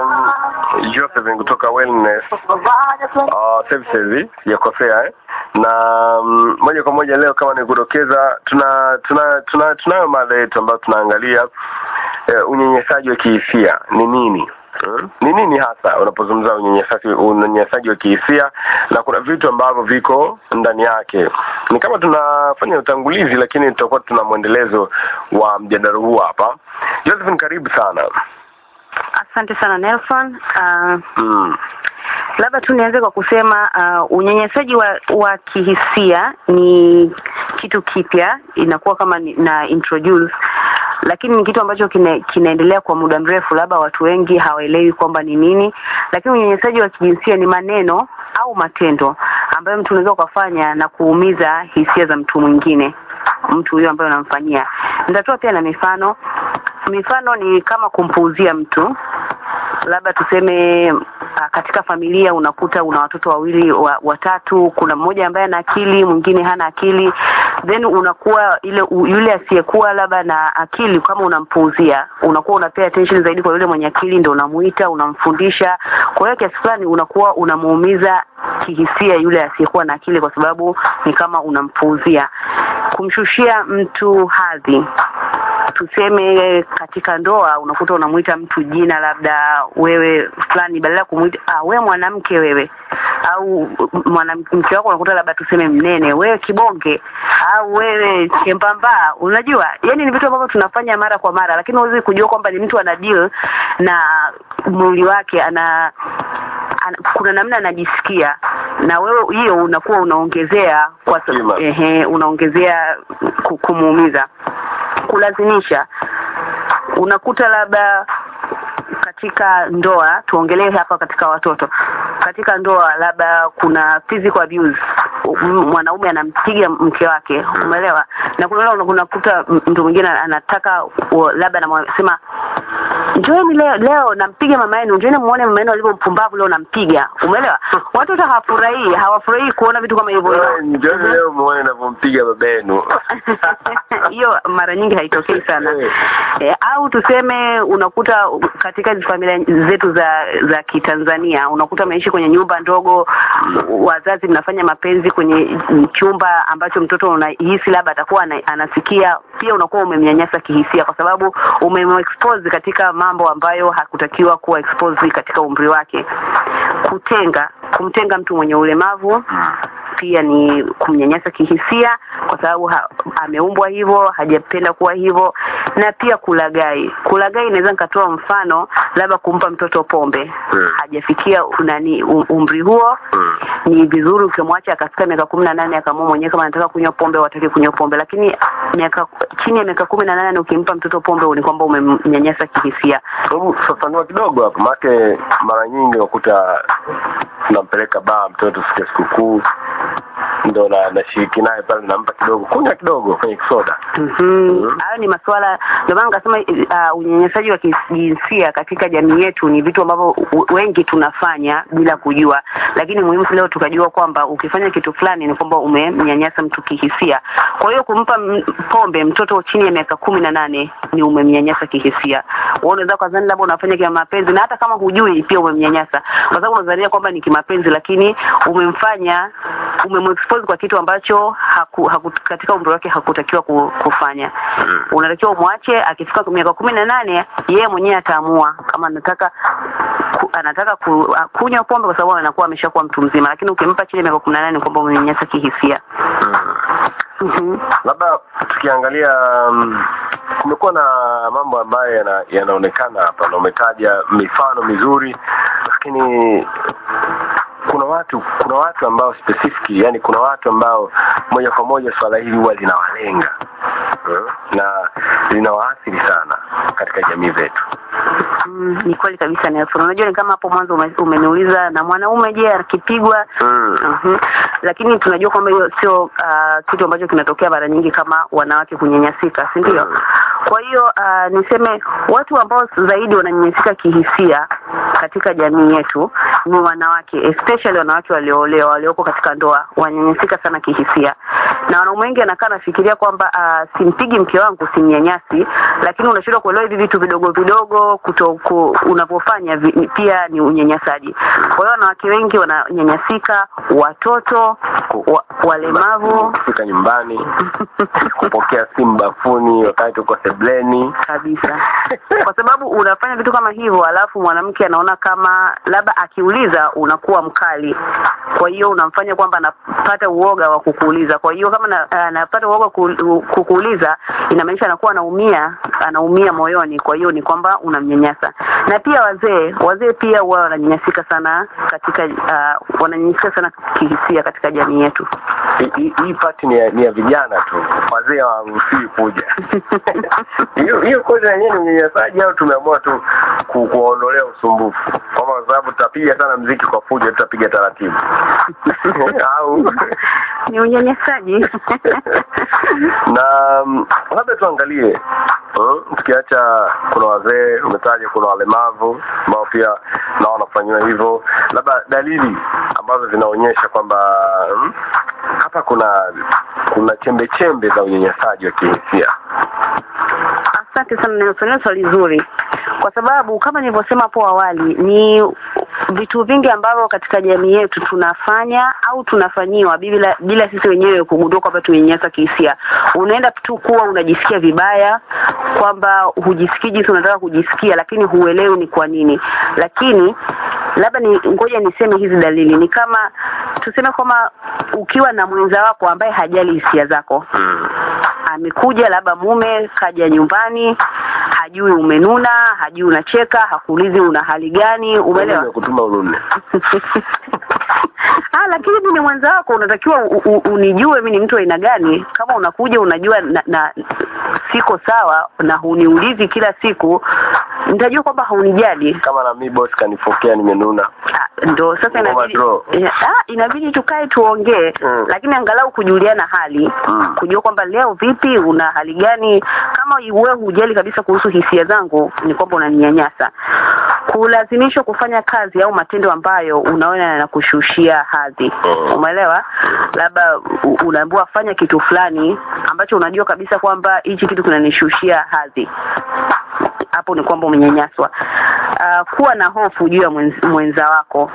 Josephine kutoka Wellness uh, Services, sijakosea eh? na mm, moja kwa moja leo kama nikudokeza, tuna tuna tuna tunayo mada yetu ambayo tunaangalia eh, unyenyesaji wa kihisia ni nini Hmm? ni nini hasa unapozungumza unyenyesaji unyenyesaji wa kihisia na kuna vitu ambavyo viko ndani yake ni kama tunafanya utangulizi lakini tutakuwa tuna mwendelezo wa mjadala huu hapa Josephine karibu sana Asante sana Nelson. Uh, mm. labda tu nianze kwa kusema uh, unyenyesaji wa, wa kihisia ni kitu kipya, inakuwa kama ni- na introduce lakini ni kitu ambacho kina, kinaendelea kwa muda mrefu, labda watu wengi hawaelewi kwamba ni nini. Lakini unyenyesaji wa kijinsia ni maneno au matendo ambayo mtu unaweza ukafanya na kuumiza hisia za mtu mwingine, mtu huyo ambaye unamfanyia. Nitatoa pia na mifano. Mifano ni kama kumpuuzia mtu labda tuseme ah, katika familia unakuta una watoto wawili wa, watatu kuna mmoja ambaye ana akili mwingine hana akili then unakuwa ile u, yule asiyekuwa labda na akili kama unampuuzia unakuwa unapea attention zaidi kwa yule mwenye akili ndio unamuita unamfundisha kwa hiyo kiasi fulani unakuwa unamuumiza kihisia yule asiyekuwa na akili kwa sababu ni kama unampuuzia kumshushia mtu hadhi tuseme katika ndoa unakuta unamuita mtu jina labda wewe fulani badala ya kumuita ah, wewe mwanamke wewe au mwanamke wako unakuta labda tuseme mnene wewe kibonge au wewe chembamba unajua yani ni vitu ambavyo tunafanya mara kwa mara lakini huwezi kujua kwamba ni mtu ana deal na mwili wake ana ana, kuna namna anajisikia na wewe hiyo unakuwa unaongezea kwa Kima. sababu ehe unaongezea ku- kumuumiza kulazimisha unakuta labda katika ndoa tuongelee hapa katika watoto katika ndoa labda kuna physical abuse M- mwanaume anampiga mke wake umeelewa na kuna ule unakuta m- mtu mwingine anataka u- labda anasema njoeni leo leo nampiga mama yenu njoeni muone mama yenu alivyo mpumbavu leo nampiga umeelewa watoto hawafurahii hawafurahii kuona vitu kama hivyo Wewe, njoni leo muone navyompiga baba yenu hiyo mara nyingi haitokei sana Eh. e, au tuseme unakuta katika hizi familia zetu za za kitanzania unakuta mnaishi kwenye nyumba ndogo wazazi mnafanya mapenzi kwenye chumba ambacho mtoto unahisi labda atakuwa ana, anasikia pia unakuwa umemnyanyasa kihisia kwa sababu umemexpose katika mambo ambayo hakutakiwa kuwa exposed katika umri wake kutenga kumtenga mtu mwenye ulemavu pia ni kumnyanyasa kihisia kwa sababu ha, ameumbwa hivyo hajapenda kuwa hivyo na pia kulagai kulagai inaweza nikatoa mfano labda kumpa mtoto pombe Mm. hajafikia nani um- umri huo Mm. ni vizuri ukimwacha akafika miaka kumi na nane akaamua mwenyewe kama anataka kunywa pombe au hataki kunywa pombe lakini miaka chini ya miaka kumi na nane ukimpa mtoto pombe ni kwamba umemnyanyasa kihisia hebu fafanua kidogo hapo maake mara nyingi unakuta tunampeleka baa mtoto siku ya sikukuu ndo na nashiriki naye pale nampa kidogo kunywa kidogo kwenye kisoda Mhm. hayo ni masuala ndio maana nikasema uh, unyanyasaji wa kijinsia katika jamii yetu ni vitu ambavyo u- wengi tunafanya bila kujua lakini muhimu leo tukajua kwamba ukifanya kitu fulani ni kwamba umemnyanyasa mtu kihisia kwa hiyo kumpa m- pombe mtoto chini ya miaka kumi na nane ni umemnyanyasa kihisia wewe unaweza kazani labda unafanya kia mapenzi na hata kama hujui pia umemnyanyasa kwa sababu unadhania kwamba ni kimapenzi lakini umemfanya umemexpose kwa kitu ambacho haku, haku, katika umri wake hakutakiwa ku- kufanya unatakiwa umwache akifika miaka kumi na nane yeye mwenyewe ataamua kama anataka ku, anataka ku, a- kunywa pombe kwa sababu anakuwa ameshakuwa mtu mzima lakini ukimpa chini ya miaka kumi na nane ni kwamba umemnyanyasa kihisia Mhm. labda tukiangalia um, kumekuwa na mambo ambayo yana- yanaonekana hapa na umetaja mifano mizuri lakini kuna watu kuna watu ambao specific yani kuna watu ambao moja kwa moja swala hili huwa linawalenga eh, na linawaathiri sana katika jamii zetu Mm, ni kweli kabisa Nelson. Unajua ni kama hapo mwanzo ume, umeniuliza na mwanaume je akipigwa mm. Mhm. Lakini tunajua kwamba hiyo sio uh, kitu ambacho kinatokea mara nyingi kama wanawake kunyanyasika, si ndio? Mm. Kwa hiyo uh, niseme watu ambao zaidi wananyanyasika kihisia katika jamii yetu ni wanawake, especially wanawake walioolewa, walioko katika ndoa, wananyanyasika sana kihisia. na wanaume wengi anakaa nafikiria kwamba uh, simpigi mke wangu simnyanyasi lakini unashindwa kuelewa hivi vitu vidogo vidogo kutoku unavyofanya vi, pia ni unyanyasaji kwa hiyo wanawake wengi wananyanyasika watoto wa, walemavu kufika nyumbani kupokea simu bafuni wakati uko sebleni kabisa kwa sababu unafanya vitu kama hivyo alafu mwanamke anaona kama labda akiuliza unakuwa mkali kwa hiyo unamfanya kwamba anapata uoga wa kukuuliza kwa hiyo kama na- anapata uoga ku- kukuuliza inamaanisha anakuwa anaumia anaumia moyoni kwa hiyo ni kwamba unamnyanyasa na pia wazee wazee pia huwa wananyanyasika sana katika uh, wananyanyasika sana kihisia katika jamii yetu Hii- hii hii pati ni ya, ni ya vijana tu wazee hawaruhusiwi kuja hiyo hiyo kozi yenyewe ni unyanyasaji au tumeamua tu ku, kuwaondolea usumbufu kwamba kwa sababu tutapiga sana mziki kwa fujo tutapiga taratibu au ni unyanyasaji na mm, labda tuangalie mm, tukiacha kuna wazee umetaja kuna walemavu ambao pia nao wanafanyiwa hivyo labda dalili ambazo zinaonyesha kwamba mm, hapa kuna kuna chembe chembe za unyanyasaji wa kihisia Asante sana, nimefanya swali zuri, kwa sababu kama nilivyosema hapo awali, ni vitu vingi ambavyo katika jamii yetu tunafanya au tunafanyiwa bila bila sisi wenyewe kugundua kwamba tumenyanyasa kihisia. Unaenda tu kuwa unajisikia vibaya, kwamba hujisikii jinsi unataka kujisikia, lakini huelewi ni kwa nini. Lakini labda ni ngoja niseme hizi dalili, ni kama tuseme kwamba ukiwa na mwenza wako ambaye hajali hisia zako mm. amekuja labda mume kaja nyumbani hajui umenuna hajui unacheka hakuulizi una hali gani umeelewa kutuma unune ah lakini mimi ni mwenza wako unatakiwa u, u, unijue mimi ni mtu wa aina gani kama unakuja unajua na, na siko sawa na huniulizi kila siku nitajua kwamba haunijali kama na mi boss kanifokea nimenuna Ah, ndo sasa Ngoma inabidi draw. eh, ah, inabidi tukae tuongee Mm. lakini angalau kujuliana hali Mm. kujua kwamba leo vipi una hali gani kama wewe hujali kabisa kuhusu hisia zangu ni kwamba unaninyanyasa kulazimishwa kufanya kazi au matendo ambayo unaona yanakushushia hadhi Mm. umeelewa labda u- unaambiwa fanya kitu fulani ambacho unajua kabisa kwamba hichi kitu kinanishushia hadhi hapo ni kwamba umenyanyaswa uh, kuwa na hofu juu ya mwenz, mwenza wako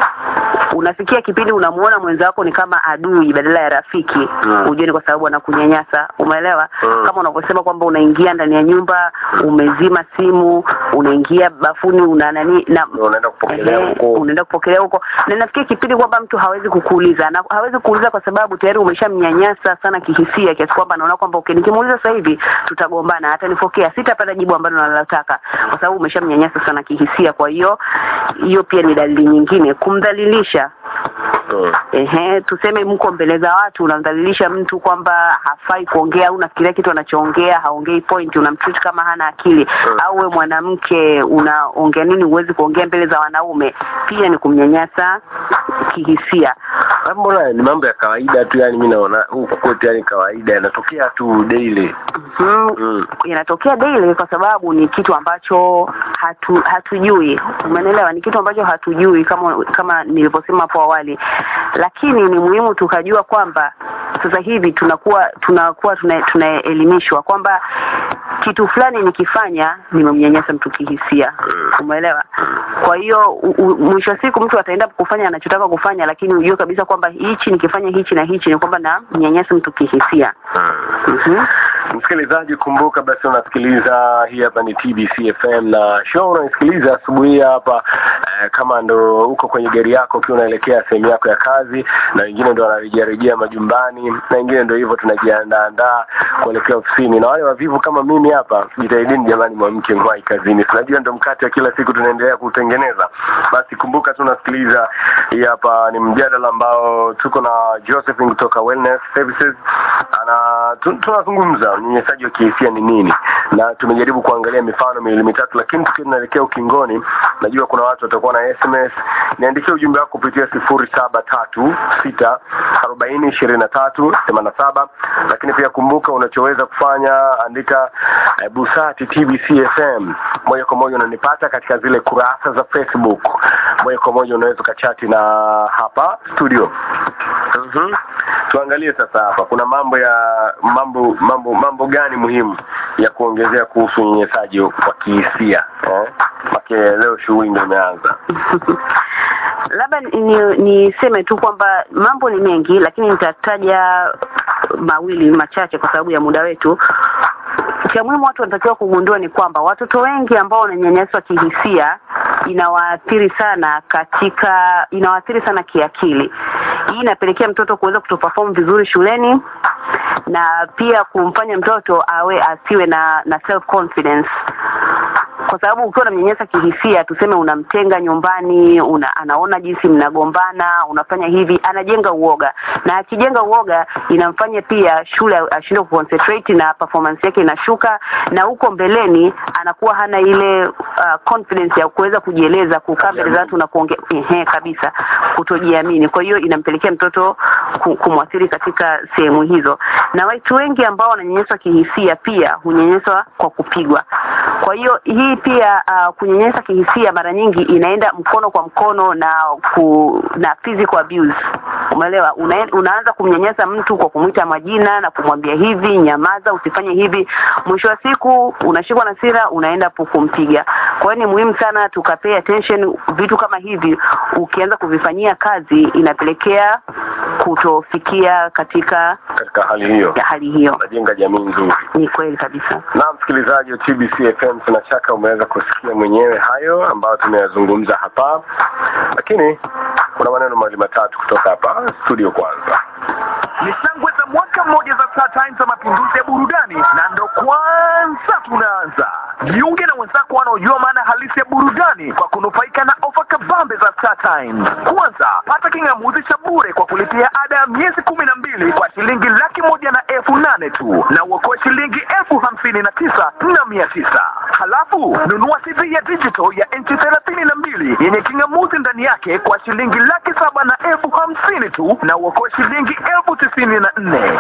unafikia kipindi unamuona mwenza wako ni kama adui badala ya rafiki Mm. ujue ni kwa sababu anakunyanyasa umeelewa Mm. kama unavyosema kwamba unaingia ndani ya nyumba umezima simu unaingia bafuni una nani na unaenda kupokelea Ehe, huko unaenda kupokelea huko na nafikia kipindi kwamba mtu hawezi kukuuliza na hawezi kuuliza kwa sababu tayari umeshamnyanyasa sana kihisia kiasi kwamba anaona kwamba okay nikimuuliza sasa hivi tutagombana hata nifokea sitapata jibu ambalo nalotaka kwa sababu umeshamnyanyasa sana kihisia kwa hiyo hiyo pia ni dalili nyingine kumdhalilisha Mm. ehe tuseme mko mbele za watu unamdhalilisha mtu kwamba hafai kuongea au unafikiria kitu anachoongea haongei point unamtreat kama hana akili Mm. au we mwanamke unaongea nini huwezi kuongea mbele za wanaume pia ni kumnyanyasa kihisia Ah, mbona ni mambo ya kawaida tu yani mi naona huku kwetu yani kawaida yanatokea tu daily mm, mm. inatokea daily kwa sababu ni kitu ambacho hatu, hatujui umeelewa ni kitu ambacho hatujui kama kama nilivyosema hapo awali lakini ni muhimu tukajua kwamba sasa hivi tunakuwa tunakuwa tuna- tunaelimishwa kwamba kitu fulani nikifanya nimemnyanyasa mtu kihisia umeelewa kwa hiyo u- u- mwisho wa siku mtu ataenda kufanya anachotaka kufanya lakini ujue kabisa kwamba hichi nikifanya hichi na hichi ni kwamba na mnyanyasa mtu kihisia mm-hmm. msikilizaji kumbuka basi unasikiliza hii hapa ni tbc fm na show unaisikiliza asubuhi hii hapa eh, kama ndo uko kwenye gari yako ukiwa unaelekea sehemu yako ya kazi na wengine ndo wanarejearejea majumbani na wengine ndo hivyo tunajiandaandaa kuelekea ofisini na wale wavivu kama mimi hapa jitahidini jamani mwamke mwai kazini tunajua ndo mkate wa kila siku tunaendelea kutengeneza basi kumbuka tu unasikiliza hii hapa ni mjadala ambao tuko na josephine kutoka wellness services ana tu- tunazungumza unyanyasaji wa kihisia ni nini na tumejaribu kuangalia mifano miwili mitatu lakini tukiwa tunaelekea ukingoni najua kuna watu watakuwa na sms niandikia ujumbe wako kupitia sifuri saba tatu sita arobaini ishirini na tatu themanini na saba lakini pia kumbuka unachoweza kufanya andika eh, busati tbc fm moja kwa moja unanipata katika zile kurasa za facebook moja kwa moja unaweza ukachati na hapa studio mm-hmm. tuangalie sasa hapa kuna mambo ya mambo mambo mambo gani muhimu ya kuongezea kuhusu unyanyasaji wa kihisia eh? Make leo shughuli ndio imeanza. labda ni niseme tu kwamba mambo ni mengi lakini nitataja mawili machache kwa sababu ya muda wetu cha muhimu watu wanatakiwa kugundua ni kwamba watoto wengi ambao wananyanyaswa kihisia inawaathiri sana katika inawaathiri sana kiakili hii inapelekea mtoto kuweza kutoperform vizuri shuleni na pia kumfanya mtoto awe asiwe na na self confidence kwa sababu ukiwa unamnyanyasa kihisia tuseme unamtenga nyumbani una, anaona jinsi mnagombana unafanya hivi anajenga uoga na akijenga uoga inamfanya pia shule ashindwe kuconcentrate na performance yake inashuka na huko mbeleni anakuwa hana ile uh, confidence ya kuweza kujieleza kukaa mbele za watu na kuongea ehe kabisa kutojiamini kwa hiyo inampelekea mtoto ku- kumwathiri katika sehemu hizo na watu wengi ambao wananyanyaswa kihisia pia hunyanyaswa kwa kupigwa kwa hiyo hii pia uh, kunyanyasa kihisia mara nyingi inaenda mkono kwa mkono na ku, na physical abuse umeelewa Una, unaanza kumnyanyasa mtu kwa kumwita majina na kumwambia hivi nyamaza usifanye hivi mwisho wa siku unashikwa na sira unaenda pu- kumpiga kwa hiyo ni muhimu sana tukapay attention vitu kama hivi ukianza kuvifanyia kazi inapelekea kutofikia katika Katika hali hiyo ya hali hiyo najenga jamii nzuri. ni kweli kabisa Na msikilizaji wa TBC FM, sina shaka umeweza kusikia mwenyewe hayo ambayo tumeyazungumza hapa, lakini kuna maneno mawili matatu kutoka hapa studio. Kwanza ni shangwe za mwaka mmoja za Star Times za mapinduzi ya burudani, na ndo kwanza tunaanza. Jiunge na wenzako wanaojua maana halisi ya burudani kwa kunufaika na ofa kabambe za Star Times. Kwanza, pata king'amuzi cha bure kwa kulipia ada ya miezi kumi na mbili kwa shilingi laki moja na elfu nane tu na uokoe shilingi elfu hamsini na tisa na mia tisa. Halafu nunua TV ya digital ya inchi thelathini na mbili yenye king'amuzi ndani yake kwa shilingi laki saba na elfu hamsini tu na uokoe shilingi elfu tisini na nne.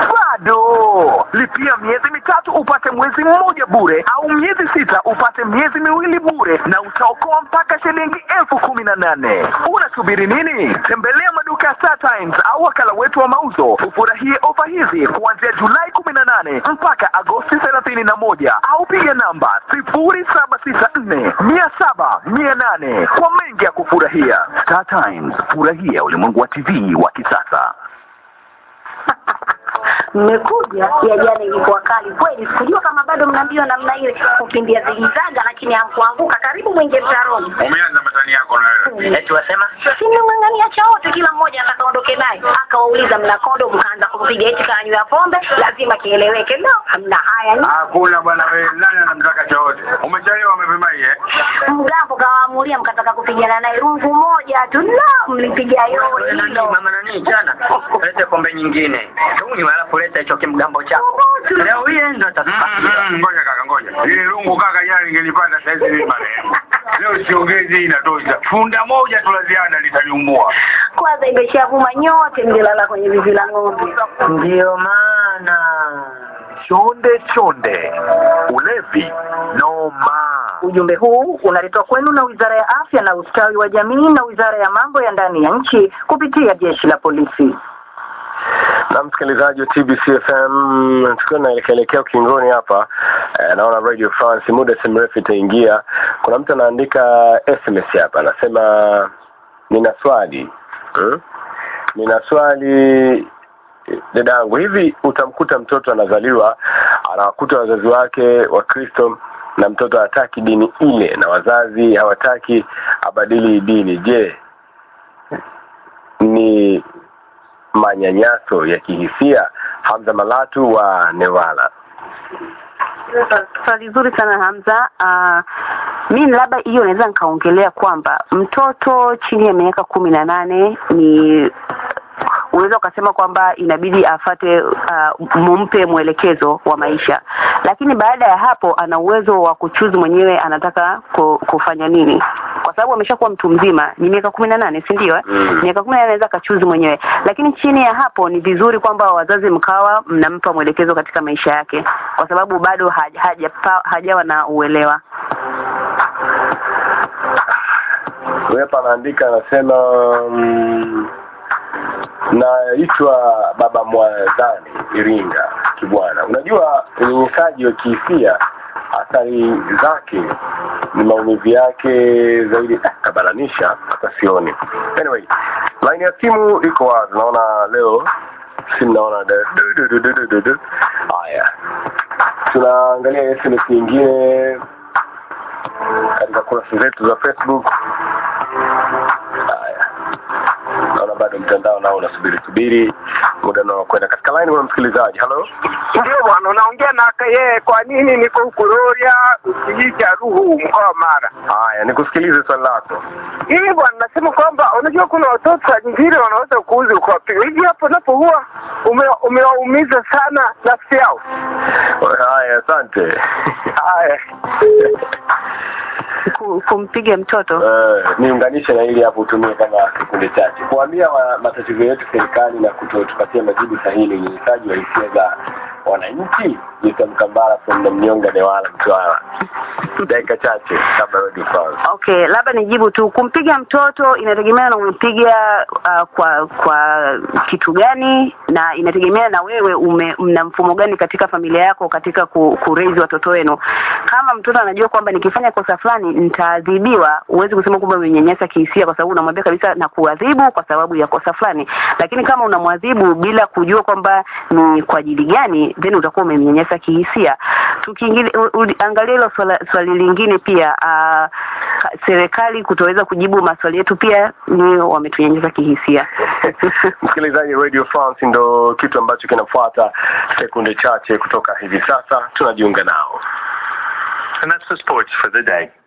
Bado lipia miezi mitatu upate mwezi mmoja bure, au miezi sita upate miezi miwili bure, na utaokoa mpaka shilingi elfu kumi na nane. Unasubiri nini? Tembelea maduka ya Star Times au wakala wetu wa mauzo ufurahie ofa hizi kuanzia Julai kumi na nane mpaka Agosti thelathini na moja au piga namba sifuri saba sita nne mia saba mia nane kwa mengi ya kufurahia. Star Times, furahia ulimwengu wa TV wa kisasa. mmekuja ya jana ilikuwa kali kweli sikujua kama bado mna mbio namna ile kukimbia zilizaga lakini hamkuanguka karibu mwingie mtaroni umeanza matani yako na wewe eti wasema simemng'ang'ania cha wote kila mmoja atakaondoke naye akawauliza mna kondo mkaanza kumpiga eti kanywa pombe lazima kieleweke no hamna haya ni hakuna bwana wewe nani anamtaka chochote umechelewa mapema hii eh mgambo kawaamulia mkataka kupigana naye rungu moja tu no mlipiga yowe hilo mama nani jana lete pombe nyingine tunywe alafu leta hicho kimgambo chako leo hii ndo Mm, tatupatia mm, ngoja kaka ngoja ile lungu kaka jana ningelipata saizi mimi marehemu leo siongezi inatosha funda moja tu la ziada litaniumbua kwanza imeshavuma nyote mlilala kwenye zizi la ng'ombe ndio maana Chonde chonde, ulevi noma. Ujumbe huu unaletwa kwenu na Wizara ya Afya na Ustawi wa Jamii na Wizara ya Mambo ya Ndani ya Nchi kupitia Jeshi la Polisi. na msikilizaji wa TBC FM, tukiwa naelekelekea ukingoni hapa eh, naona Radio France muda si mrefu itaingia. Kuna mtu anaandika SMS hapa, anasema nina swali hmm? nina swali dadangu, hivi utamkuta mtoto anazaliwa anawakuta wazazi wake wa Kristo na mtoto hataki dini ile na wazazi hawataki abadili dini. Je, ni manyanyaso ya kihisia? Hamza Malatu wa Newala. swali zuri sana Hamza. Uh, mi labda hiyo naweza nikaongelea kwamba mtoto chini ya miaka kumi na nane ni unaweza ukasema kwamba inabidi afate uh, mumpe mwelekezo wa maisha, lakini baada ya hapo ana uwezo wa kuchuzi mwenyewe anataka ku, kufanya nini, kwa sababu ameshakuwa mtu mzima, ni miaka kumi na nane si ndio? eh? Mm. miaka kumi na nane anaweza akachuzi mwenyewe, lakini chini ya hapo ni vizuri kwamba wazazi mkawa mnampa mwelekezo katika maisha yake, kwa sababu bado haja, haja, hajawa na uelewa. Huyu hapa anaandika anasema mm, naitwa baba mwadhani iringa kibwana unajua unyenyesaji wa kihisia athari zake ni maumivu yake zaidi ah, kabalanisha hata sioni anyway line ya simu iko wazi naona leo simu naona da- du- du- du- du- du- du- du. haya tunaangalia sms nyingine katika kurasa zetu za facebook haya naona bado mtandao nao unasubiri subiri muda nao kwenda katika line kuna msikilizaji halo Ndio bwana, unaongea na yeye. Kwa nini niko huku Rorya, kijiji cha Ruhu, mkoa wa Mara? haya nikusikilize swali lako Hii bwana, nasema kwamba unajua kuna watoto saa nyingine wanaweza kuuzi ukawapiga hivi, hapo unapoua ume- umewaumiza sana nafsi yao. haya asante Haya, Ku- kumpiga mtoto Eh, niunganishe na ili hapo utumie kama sekunde chache kuambia ma, matatizo yetu serikali na kutotupatia majibu sahihi ni unyenyesaji wa hisia za wananchi Jita Mkambara from Namnyonga Newala Mtwara dakika chache kabla Radio France okay labda nijibu tu kumpiga mtoto inategemea na umempiga uh, kwa kwa kitu gani na inategemea na wewe ume, mna mfumo gani katika familia yako katika ku, kurezi watoto wenu kama mtoto anajua kwamba nikifanya kosa fulani nitaadhibiwa huwezi kusema kwamba umenyanyasa kihisia kwa sababu unamwambia kabisa na kuadhibu kwa sababu ya kosa fulani lakini kama unamwadhibu bila kujua kwamba ni kwa ajili gani then utakuwa umemnyanyasa kihisia tukiangalia hilo swala- swali lingine pia uh, serikali kutoweza kujibu maswali yetu pia ni wametunyanyasa kihisia msikilizaji Radio France ndo kitu ambacho kinafuata sekunde chache kutoka hivi sasa tunajiunga nao And that's the sports for the day.